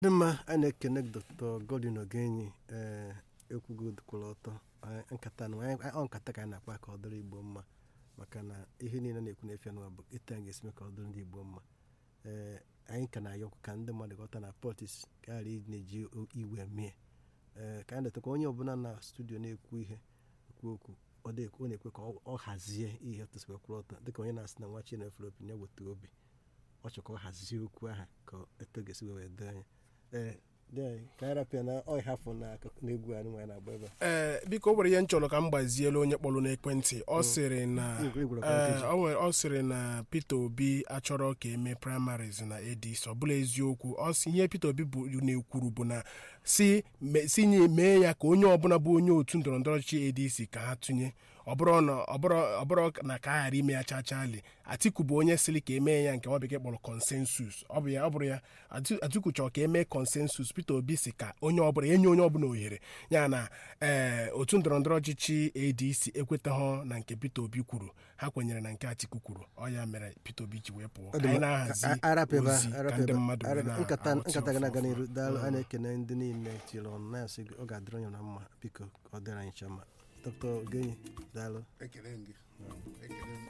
dị mma a na-ekene dr godwin ogenyi ee ekwugo kwụrụ ọtọ Anyị- nkata na anyị- ọ nkata ka anyị na-akpa ka ọ dịrị igbo mma maka na ihe niile na-ekwu na efe n'ụwa bụ ịta anyị ga-esi mee ka ọ dịrị ndị igbo mma ee anyị ka na-ayọkwu ka ndị mmadụ ghọta na pọtis ghara ị na-eji o- iwe mee ee ka anyị letakwa onye ọbụla na studio na-ekwu ihe ekwu okwu ọ dị- ọ na-ekwe ka ọ- ọ hazie ihe tụsịrị kwụrụ ọtọ dịka onye na-asị na nwa chinefere obi ya weta obi ọ chọrọ ka ọ hazie okwu ahụ ka eto ga-esi wee doo anya ee dị anyị ka anyị rapịa na ọ hafụ na akụkụ- n'egwu anyị nwaanyị na-agba ebe a ee biko o nwere ihe m chọrọ ka m gbazielu onye kpọrọ n'ekwentị ọ sịrị na Igwe- igwe ee, record ọ nwere- ọ sịrị na Peter Obi achọrọ ka eme primaries na ADC ọ bụla eziokwu ọ sị ihe Peter Obi bụ na-ekwuru bụ na si me- si nye mee ya ka onye ọbụla bụ onye otu ndọrọndọrọ ọchịchị ADC ka ha tụnye ọ bụrụ na ọ bụrụ ọ bụrụ na ka a ghara ime ya chachali Atiku bụ onye sịrị ka emee ya nke nwa bekee kpọrọ consensus ọ bụ ya ọ bụrụ ya Ati- Atiku chọrọ ka emee consensus Peter Obi si ka onye ọbụla enye onye ọbụla ohere ya na ee otu ndọrọndọrọ ọchịchị ADC ekwetaghọ na nke Peter Obi kwuru ha kwenyere na nke Atiku kwuru ọ ya mere Peter Obi ji wee pụọ Ọ ka dị anyị mma. na-ahazi A- arapụ ebe a, ozi ka arapụ ndị ebe a, mmadụ wee arapụ- na- nkata aghọta nkata ga na-aga ọfụma. n'iru daalụ a Mm. na-ekene ndị niile tiri ọnụ na-asị gị, ọ ga-adịrị onye na mma biko ka ọ dịrị anyị ncha mma dr ogenyi daalụ ekele m gị ekele m